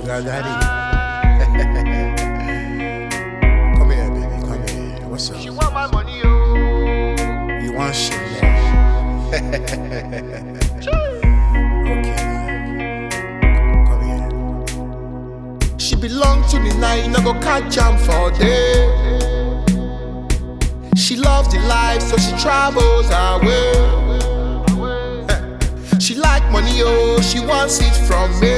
sugar daddy. come here, baby. Come here. What's up? She want my money, oh. You want shit, Okay. Come here. She belong to the night, no go catch jam for day. She loves the life, so she travels her way. She like money, oh, she wants it from me.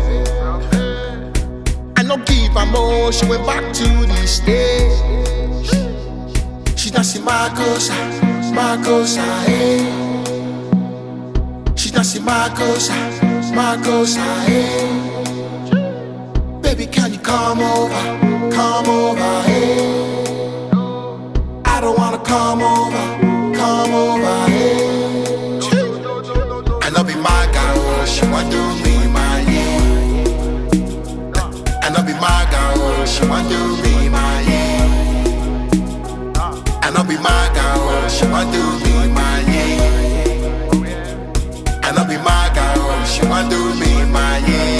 I no give her more, she went back to the stage. She dancing Marcos, Marcos, eh. She dancing Marcos, Marcos, eh. Baby, can you come over, come over, eh? I don't wanna come over, come over, eh? And I'll be my girl, she want do me my yeah. And I'll be my girl, she want do me my yeah. And I'll be my girl, she want do me my yeah. And I'll be my girl, she want do me my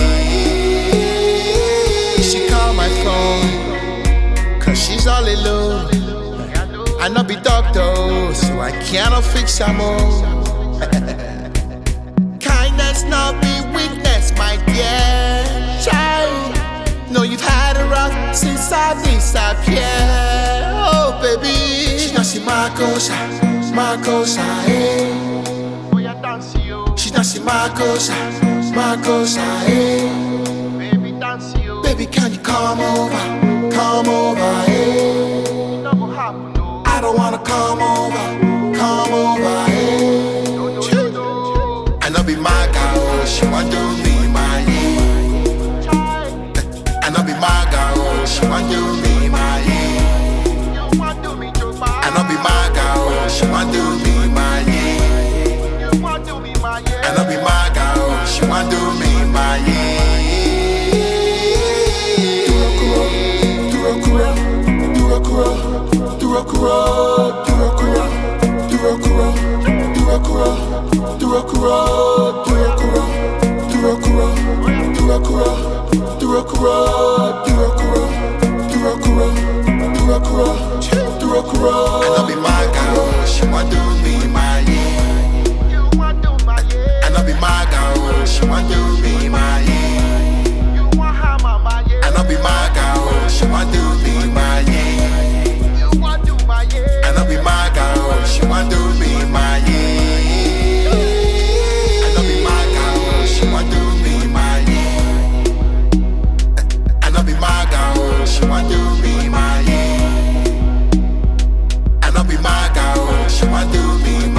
yeah. She call my phone, cause she's all alone. I not be doctor, so I cannot fix her more. Kindness not be weakness, my dear child. No, you've had a rough since I disappeared. Oh, baby. She dancing Marcos, Marcos, eh. Oh, yeah, dance, yo. She dancing Marcos, Marcos, eh. Baby, dance, yo. Baby, can you come over, come over, eh? It no go happen, no. I don't wanna come over, come over, eh? No, no, no, no. And I'll be my girl, she want do me my yeah. Child, And I'll be my girl, she want do me my yeah. you want do me too bad. And I'll be my girl, she want do me my yeah. You want do me my yeah. And I'll be my girl, she want do me my yeah. Durakura, Durakura, Durakura, Durakura, Durakura, Durakura, Durakura, Durakura, Durakura, Durakura, Durakura, Durakura, Durakura, Durakura, Durakura. And I'll be my girl, she want do me my yeah. You want do my yeah. And I'll be my girl, she want do me my yeah. You want hammer my yeah. And I'll be my girl, she want do me my yeah. You want do my yeah. And I'll be my girl, she want do me my yeah. And I'll be my girl, she want do me my yeah. And I'll be my girl, she want do me my yeah. And I'll be my girl, she want do me